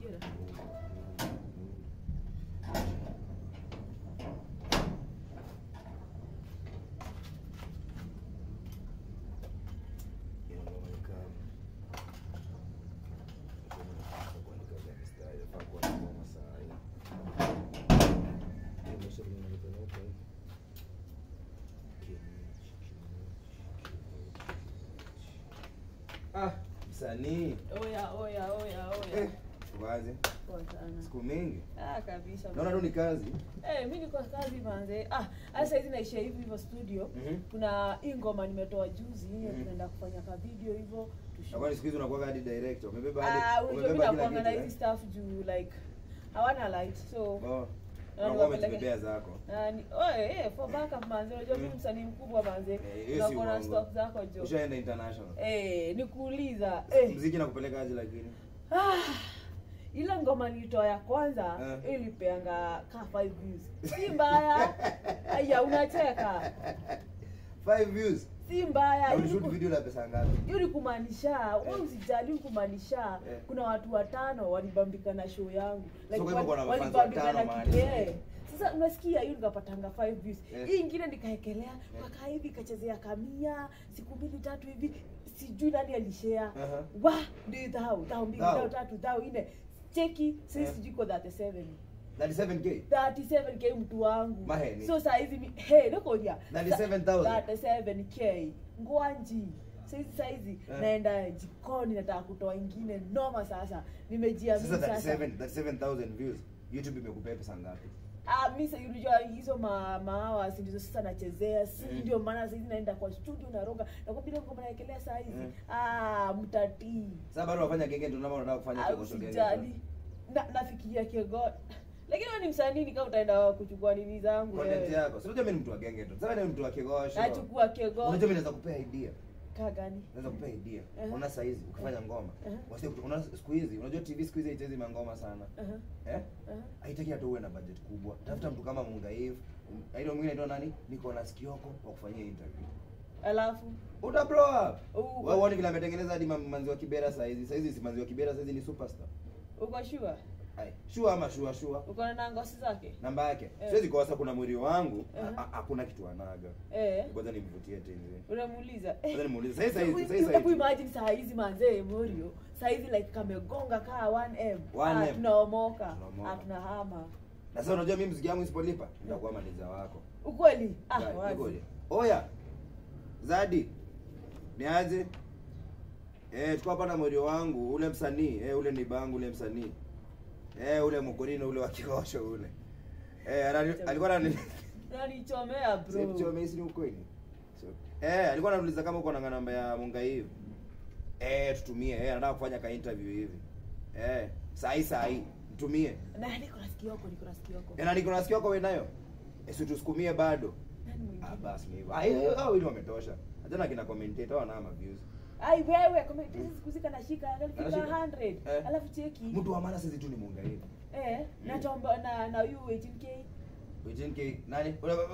kibera Ah, msanii oya oya oya eh, oya wazi poa sana siku mingi ah kabisa naona tu ni kazi Eh, mi niko kazi manze. Ah, hasa hizi naishia hivi hivyo studio. Mhm. Kuna hii ngoma nimetoa juzi, hiyo Mhm. tunaenda kufanya ka video hivyo. tushoot. nakwani siku hizi unakuwa hadi director umebeba Ah, hadi unajua mimi umebeba kila nakuanga na kitu hizi eh? stuff juu like hawana light. So oh na unakuwa niwapeleke- umetubebea zako Ah, ni oh, eh, eh, for backup manze. Unajua mimi Mm. msanii mkubwa manze. Eh, hiyo si Unakuwa na uongo. stock zako jo. ushaenda international Eh, nikuuliza. Eh. mziki nakupeleka aje lakini Ah, ile ngoma nilitoa ya kwanza Eh. ilipeanga ka 5 views. Si mbaya. Aya, unacheka. five views Si mbaya. na Ili ulishoot ku- video la pesa ngapi hiyo ni kumaanisha wewe usijali ni kumaanisha Eh. kuna watu watano walibambika na show yangu kwa hivyo kuna wali- mafans walibambika watano na mahali. kile sasa unasikia hiyo nikapatanga 5 views Eh. hii ingine nikaekelea mpaka hivi ikachezea kamia siku mbili tatu hivi sijui nani alishare Aha. wa ndio dhao dhao mbili Dhao. dhao tatu dhao nne cheki sisi Eh. sijui iko 37 37k 37k mtu wangu Maheni. so saa hizi mi- hey nakoja 37,000. 37k ngwanji saizi saizi Eh. naenda jikoni nataka kutoa ingine noma sasa nimejiamini sasa sasa 37 37000 views youtube imekupea pesa ngapi Ah, mi sasa unajua hizo ma maawas ndizo sasa nachezea si Mm. ndio maana saizi naenda kwa studio naroga nakwambia ngoma naekelea saa hizi Mm. ah mtatii sasa bado wafanya genge ndio unataka kufanya Ah, kegosho genge usijali na, nafikiria kego lakini wewe ni msanii nika utaenda kuchukua nini zangu content wewe. yako sio mimi ni mtu wa genge tu sasa ni mtu wa kegosho nachukua kego unajua mimi naweza kupea idea kaa gani naweza kupea idea Uh-huh. unaona saa hizi ukifanya ngoma Uh-huh. wasi unaona siku hizi unajua tv siku hizi haichezi mangoma sana uh-huh. eh uh-huh. haitaki hata uwe na budget kubwa tafuta mtu kama Mungaiv aidha mwingine ndio nani niko na Kioko wa kufanyia interview alafu uta blow up u- wewe uone vile ametengeneza hadi ma- manzi wa Kibera saa hizi saa hizi si manzi wa Kibera saa hizi ni superstar uko shua hai shua ama shua shua uko na nangosi zake namba yake Eh. siwezi kosa kuna mwili wangu Uh-huh. ha- hakuna kitu anaga eh kwanza nimvutie tenzi unamuuliza kwanza nimuulize sasa hizi sasa hizi Hebu imagine saa hizi manzee Morio saa hizi like kamegonga kaa 1m 1M. Ah, tunaomoka Tunaomoka. Ah, tunahama na sasa unajua mimi mziki wangu isipolipa nitakuwa manager wako ukweli ah Zadi, wazi ngoja. Oya. Zadi. Niaje? Eh, tuko hapa na morio wangu, ule msanii, eh ule ni bangu ule msanii. Eh, ule mkorino ule wa kikosho ule. Eh, anani- alikuwa anani unanichomea bro Sio mimi ni ukweli. Sio. Eh, alikuwa ananiuliza kama uko na namba ya Mungaivu. Eh, tutumie. Eh, anataka kufanya ka interview hivi. Eh, sahi sahi. Mtumie. na niko na sikio yako niko na sikio yako Eh, na niko nasikia kwa wewe nayo. Eh, si tusukumie bado. nani mwingine Ah, basi ni hivyo. Ah, hiyo hao ili wametosha. Hata kina commentator wana ama views. ai wewe kama hizi siku zika nashika alifika Anashika. 100 Eh. alafu cheki Mtu wa maana sisi tu ni muungaini. eh na tomba na na you 18k Wejinki nani?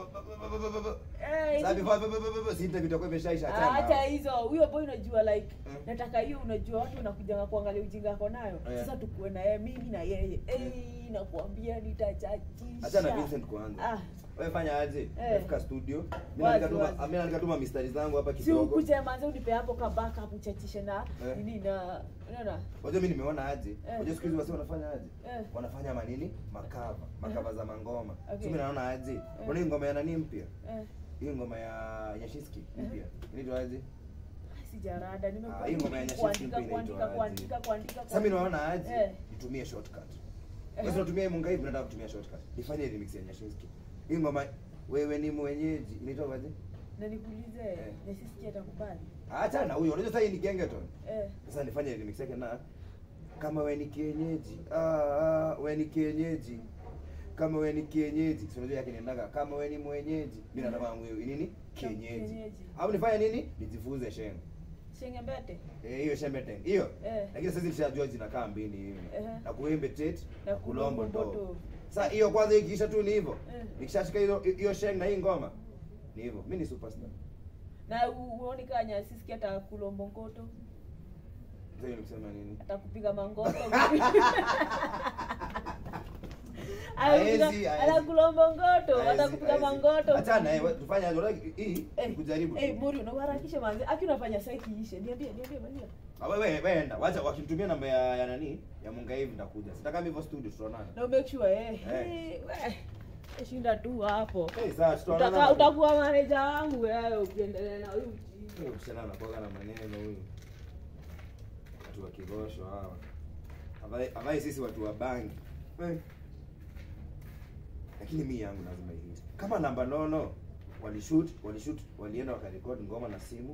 eh Sasa hizi- before si interview itakuwa imeshaisha Ah, achana. hata hizo huyo boy unajua like Mm. nataka hiyo unajua watu wanakuja kuangalia ujinga ako nayo Yeah. sasa tukuwe na yeye mimi na yeye eh nakuambia nitachachisha Achana Vincent kwanza. ah Wewe fanya aje? Eh. Fika studio. Mimi Wazi, naandika tu wazi. mimi naandika tu ma mistari zangu hapa si kidogo. ukuje manze unipe hapo ka backup uchachishe na Eh. nini na unaona Unajua mimi nimeona aje? Eh. Unajua siku hizi wasi wanafanya aje? Eh. Wanafanya manini? Makava. Makava za mangoma. Okay. So mimi naona aje? Kuna hii ngoma ya nani mpya? eh Hii ngoma ya Nyashiski mpya. Inaitwa aje? sijarada Ah, hii ngoma ya Nyashinski nimekuandika mpya kuandika inaitwa kuandika aje? kuandika Sasa mimi naona aje? Eh. Nitumie shortcut. Eh. Wewe unatumia Mungaivu nataka kutumia shortcut. Nifanye remix ya Nyashinski. Hii ngoma wewe ni mwenyeji. Inaitwa aje? na nikuulize Eh. nasisikia atakubali Acha na huyo. Unajua sasa hii ni gengeton. eh Sasa nifanye remix yake na kama we ni kienyeji. Ah, ah we ni kienyeji. Kama we ni kienyeji. Si unajua yake niendaga kama we ni mwenyeji. Mimi nataka wangu hiyo nini? Kienyeji. Kienyeji. Au nifanye nini? Nijifunze shengo. shenge mbete Eh, hiyo shembeteng. Hiyo. Eh. Lakini sasa nishajua zinakaa mbili hivi. Ehe. Na kuembe tet Na na kulombo kulombo ndo. ndo. Sasa hiyo kwanza ikiisha tu ni hivyo. Eh. Nikishashika hiyo hiyo sheng na hii ngoma. Ni hivyo. Mimi ni superstar. na u- uoni kaa nyasisikia hata kulombo ngoto Sasa hiyo ni kusema nini? atakupiga mangoto Haezi, Anakupiga- haezi. anakulomba ngoto Haezi, atakupiga haezi. mangoto Achana wewe tufanye aje? Unataka hii Eh, kujaribu. eh, Muri unaharakisha manzi aki unafanya saa ikiishe niambie niambie Maria Ah, wewe wewe enda. Wacha wakinitumia namba ya, ya nani? Ya Munga hivi nitakuja. Sitaka mimi hivyo studio tutaonana. na make sure eh Eh. eh, we, shinda tu hapo Eh, sawa tutaonana. Utaka- utakuwa maneja wangu wewe ukiendelea na huyu Huyo msichana anakuwaga na maneno huyu. Watu wa kigosho hawa. Havai havai sisi watu wa bangi. Eh. Lakini mimi yangu lazima ihit. Kama namba nono walishoot, walishoot, walienda wakarekodi ngoma na simu.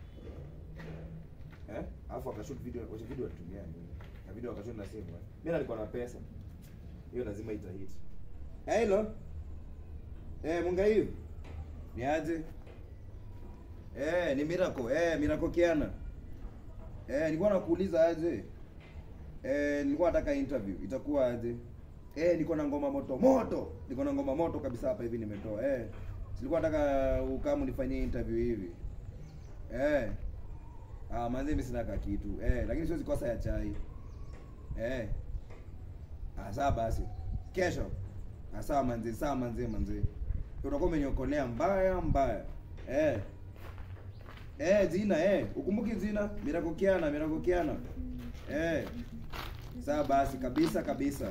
Eh? Alafu wakashoot video, wacha video walitumia nini? Na video wakashoot na simu. Eh? Mimi nalikuwa na pesa. Hiyo lazima itahit. Hello. Eh, munga hiyo. Ni aje? Eh, ni Miracle. Eh, Miracle Kiana. Eh, nilikuwa nakuuliza aje. Eh, nilikuwa nataka interview. Itakuwa aje? Eh, niko na ngoma moto moto. Niko na ngoma moto kabisa hapa hivi nimetoa. Eh. Nilikuwa nataka ukamu nifanyie interview hivi. Eh. Ah, manze mimi sina ka kitu. Eh, lakini siwezi kosa ya chai. Eh. Ah, sawa basi. Kesho. Ah, sawa manze, sawa manze manze. Utakuwa umeniokolea mbaya mbaya. Eh. Eh, jina eh, ukumbuki jina Miracle Kiana, Miracle Kiana. Eh. Sawa basi kabisa kabisa.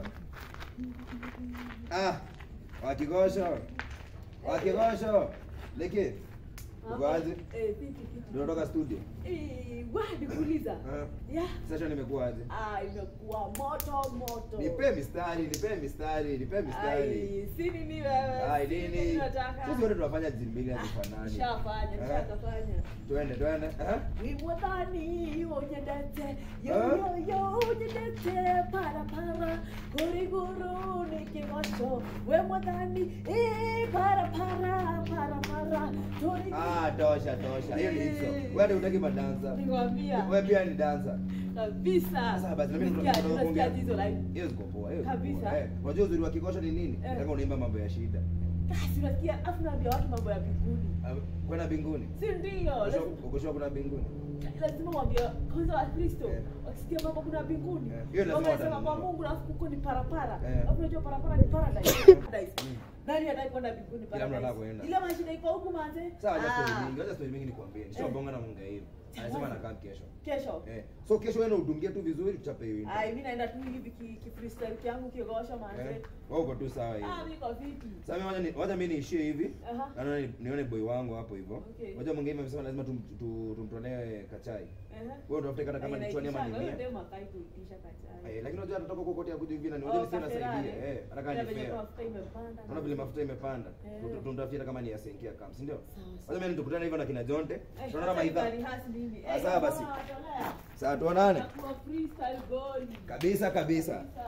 Ah, wakigosho. Wakigosho. Leke. Uko aje? eh vipi vipi Unatoka studio? eh wa nikuuliza Eh. yeah Sasa nimekuwa aje? ah imekuwa moto moto Nipe mistari, nipe mistari, nipe mistari. ai si nini wewe Ai si nini? nataka Sisi wote tunafanya jimili hazifanani. shafanya Eh. shakafanya Twende, twende. Eh? wimwadhani onyedete Ah. yoyoyo onyedete parapara kuriguru nikigosho wemwadhani eh, parapara parapara tori Ah, tosha tosha. Hiyo ni hizo. Wewe ndio unataka madansa. nikwambia Wewe pia ni dansa. kabisa Sasa basi, na mimi Sikia, tunataka tunasikia kuongea. hizo live Hiyo ziko poa, hiyo ziko Kabisa. poa. Eh, unajua uzuri wa kikosho ni nini? Eh. Nataka unaimba mambo ya shida. kasi unasikia afu naambia watu mambo ya mbinguni Ah, Kwenda mbinguni. si ndio lazima- Ukoshoa kuna mbinguni. lazima mwambie kwanza wakristo Eh. wakisikia mambo kuna mbinguni Eh, hiyo lazima wanasema watanunua. kwa mungu alafu kuko ni parapara Eh. alafu unajua parapara ni paradise Paradise. Mm. nani hataki kwenda mbinguni Kila mtu anataka paradise kuenda. ile mashida iko huku manze Sawa, acha Ah. story mingi. Acha story mingi nikwambie. Nishabonga na Munga hiyo. Anasema anakaa kesho. kesho Eh. So kesho wewe udungie tu vizuri tuchape hiyo. interview. ai mimi naenda tu hivi ki, ki freestyle yangu kiogosha manze Eh. Wewe uko tu sawa hivi. ah mimi kwa fiti Sasa mimi wacha ni wacha mimi niishie hivi. aha Na nione nione boy wangu hapo hivyo. Okay. Wacha mwingine amesema lazima tum- tu- tumtolee kachai. Aha. Wewe utafute kata kama ni chwani ama ni mia. ndio makai kuitisha kachai Eh, lakini unajua anatoka huko kote akuja hivi na ni unajua sina saidia. Eh, anataka ni fair. mafuta imepanda Unaona vile mafuta imepanda. Eh. Tu- Tunatafuta hata kama ni ya senkia kama, si ndio? Sawa, Sasa sawa. mimi tukutane hivyo na kina Jonte. Eh, Tunaona sasa maidha. itarihasi nini? Ah, Eh, sawa basi. kama watolea. Sasa tuonane. Itakuwa freestyle boy. Kabisa kabisa. Kabisa.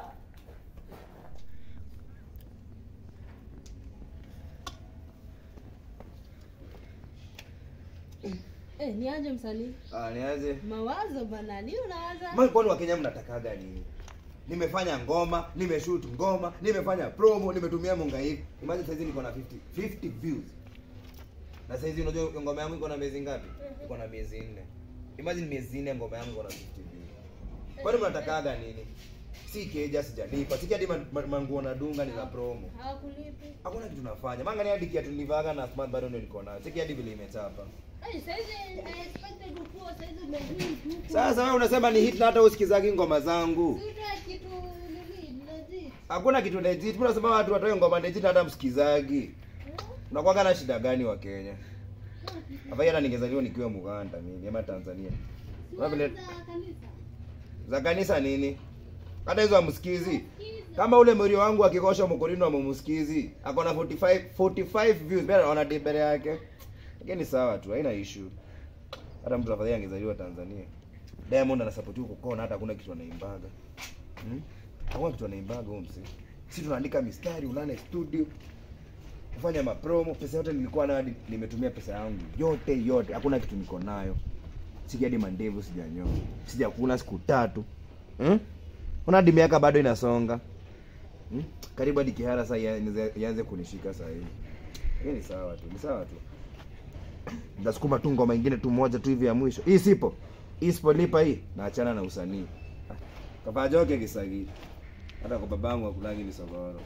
Eh, ni aje msanii? Ah, niaje? Mawazo bana, nini unawaza? Mimi kwani Wakenya mnatakaga nini? Nimefanya ngoma, nimeshoot ngoma, nimefanya promo, nimetumia munga hivi. Imagine saizi niko na 50 50 views. Na saizi unajua ngoma yangu iko na miezi ngapi? Iko na miezi nne. Imagine miezi nne ngoma yangu iko na 50 views. Kwani mnatakaga nini? Si keja sijalipa. Siki hadi ma- ma- manguo na dunga ni za promo. Hawakulipi. Hakuna kitu nafanya. Manga ni hadi kiatu nilivaga na smart bado ndio niko nayo. Siki hadi vile imechapa. Eh, saizi I expected ukuwa saizi umehit huku. Sasa wewe unasema ni hit na hata usikizagi ngoma zangu. Si utoe kitu nini, legit. Hakuna kitu legit. Mbona unasema watu watoe ngoma legit na hata msikizagi? Eh? Unakuwaga na shida gani wa Kenya? Hapa hata ningezaliwa nikiwa Muganda mimi ama Tanzania. Si Wewe vile waza kanisa. za kanisa nini? Hata hizo amsikizi. Sikiza. Kama ule mrio wangu akikosha mkorino amemsikizi, ako na 45 45 views, bado anaona debere yake. Lakini sawa tu, haina issue. Hata mtu afadhali angezaliwa Tanzania. Diamond anasupport huko kona hata hakuna kitu anaimbaga. Hmm? Hakuna kitu anaimbaga huyo msi. Sisi tunaandika mistari, ulale studio. Kufanya mapromo, pesa yote nilikuwa nayo hadi nimetumia pesa yangu. Yote yote, hakuna kitu niko nayo. Siki hadi mandevu sijanyoa. Sijakula siku tatu. Hmm? Una hadi miaka bado inasonga. Hmm? Karibu hadi kihara sasa ianze ianze kunishika sasa hivi. Hii ni sawa tu, ni sawa tu. Nitasukuma tu ngoma ingine tu moja tu hivi ya mwisho. Hii sipo. hii sipolipa hii naachana na usanii kapajoke kisagi hata kwa babangu akulangi visogoro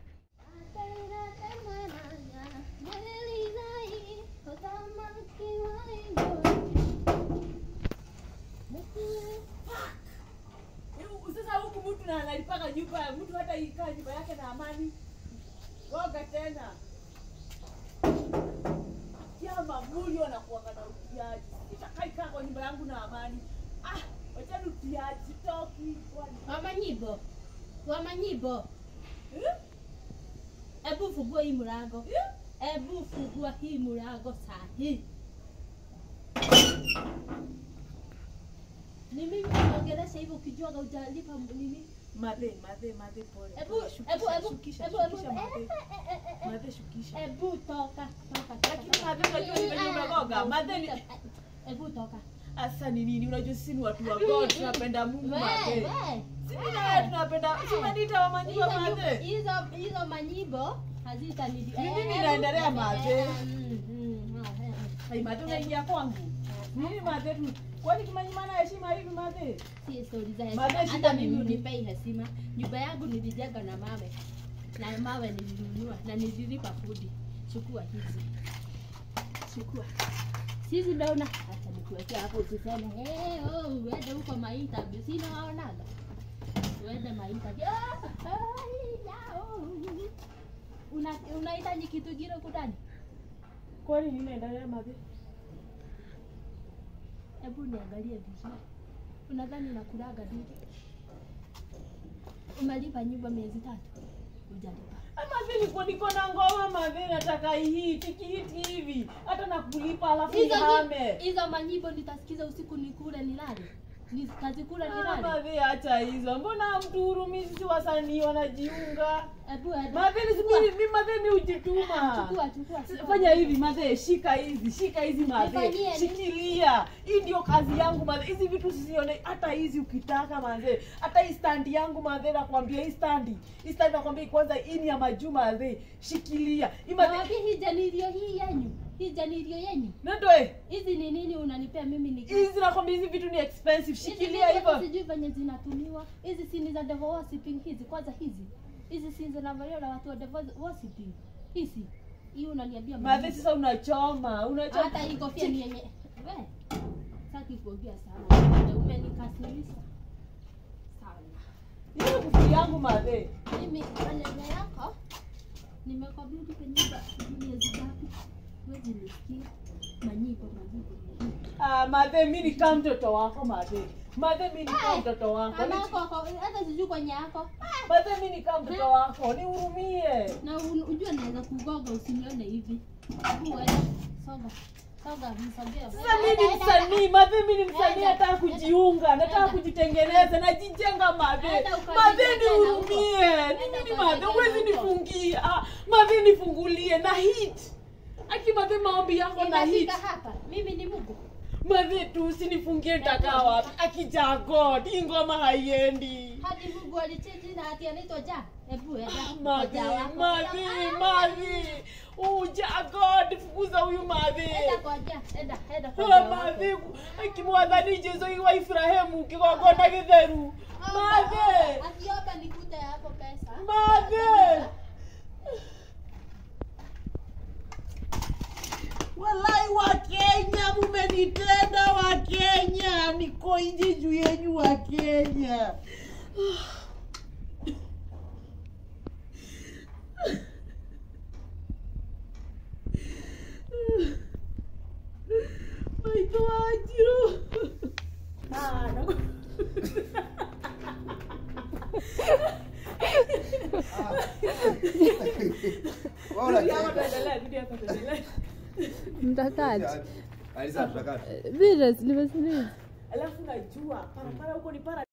Sasa huku mtu na analipaka nyumba, mtu hata ikaa nyumba yake na amani. Woga tena. Kiama mulio na kuwaka na utiaji. Sitakai kaa kwa nyumba yangu na amani. Ah, wacha utiaji toki kwani. Wamanyibo, wamanyibo, Eh? hebu fungua hii mlango, Eh? hebu fungua hii mlango saa hii. Ni mimi naongelesha hivyo ukijua hujalipa nini? Madhe, madhe, madhe pole. Hebu Shukisha, hebu hebu shukisha, hebu hebu shukisha, madhe. eh, eh, eh, eh, Madhe shukisha. hebu toka toka. Lakini madhe unajua ni venye umegoga. Madhe ni Hebu toka. Asa ni nini? Unajua sisi ni watu wa God, tunapenda Mungu madhe. Wewe, Sisi na wewe tunapenda. Si umeniita wa manyiwa hizo nyimbo- madhe. hizo hizo manyibo hazitanidi. Ni nini Eh, inaendelea, eh, madhe? eh, mm, mm, ah, eh, eh. Ai madhe unaingia kwangu. Nini madhe tu? Kwani kimanyima na heshima hivi madhe? Si stori za Madhe, heshima. shida Hata ni mimi nini? unipei heshima. Nyumba yangu nilijenga na mawe, na mawe nilinunua na nililipa kodi. Chukua hizi, chukua hizi, ndio una acha nikuwekea hapo, usiseme hey, oh, uende huko mainterview, si naonaga uende mainterview. Ah, ai, ya, oh. Una unahitaji kitu kile kudani? Kwani nini inaendelea madhe? Hebu niangalie vizuri. Unadhani nakulaga nini? Umelipa nyumba miezi tatu? Hujalipa. Madhe niko niko na ngoma madhe nataka hii tikiti hivi. Hata nakulipa alafu Hizo nihame. nyi- hizo manyimbo nitasikiza usiku nikule nilale. Nitazikula Ah, nilale. Madhe acha hizo. Mbona mtu hurumi sisi wasanii wanajiunga? Hebu hebu. Madhe ni Chukua. mimi madhe mi hujituma. Chukua chukua. chukua. Fanya hivi madhe, shika hizi, shika hizi madhe, Nifanyie nini? shikilia. Hii ndio kazi yangu madhe. Hizi vitu sizione, hata hizi ukitaka madhe, hata hii standi yangu madhe, nakwambia hii standi, hii standi nakwambia kwanza, hii ni ya majuu madhe, shikilia hii madhe. Nawaambia hii janirio hii yenyu. Hii janirio yenyu. Ndoe Hizi ni nini unanipea mimi ni hizi nakwambia, hizi vitu ni expensive, Hizi shikilia vitu hata hivyo. Sijui venye zinatumiwa. Hizi si ni za devil worshiping hizi. Kwanza hizi. Hizi si zinavaliwa na watu wa devil worshiping. Hizi. Hii unaniambia Madhe, mimi. sasa unachoma, unachoma. hata hii kofia ni yenye we saki kuongea sana umenikasirisha sana Hiyo kufuli yangu madhe. mimi maneno yako nimekabidi kwa nyumba miezi ngapi wezi nisikia manyipo manyipo manyipo Ah, madhe, mimi ni kama mtoto wako madhe. Madhe, mimi ni kama Eh, mtoto wako. Ni- Mamako ako- hata sijui kwenye yako Madhe, mimi ni kama mtoto wako, nihurumie. na un- ujue naweza kugoga usinione hivi Hebu wewe, songa songa msogea Sasa mimi ni msanii, madhe mimi ni msanii, nataka kujiunga, nataka kujitengeneza, najijenga madhe. Enda ukajijenge Madhe na nihurumie. huko. Ni Enda nini madhe? ukajijenge Huwezi huko. nifungia. Ah, Madhe nifungulie na hit. Aki madhe maombi yako na hit. Inafika hapa mimi ni Mungu Madhe tu usinifungie nitakaa wapi? Akija God, hii ngoma haiendi. hadi Mungu alichinji na hati anaitwa ja hebu enda Madhe, Moja wako. madhe, Ah, madhe. Uja God, fukuza huyu madhe. enda kwa ja enda enda kwa Ah, ja wako. madhe akimwathani jesu wa ifurahimu kigongona githeru madhe Akiomba nikute hapo pesa. madhe walai wa kenya mumenitenda wa kenya niko nje juu yenyu wa kenya maitho wanjiru Ah, naku- Bora Video hapa cheka. tuendelee, video hapa tuendelee. mtakati Alisa tutakata. vile nimesiliza alafu najua parapara huko ni para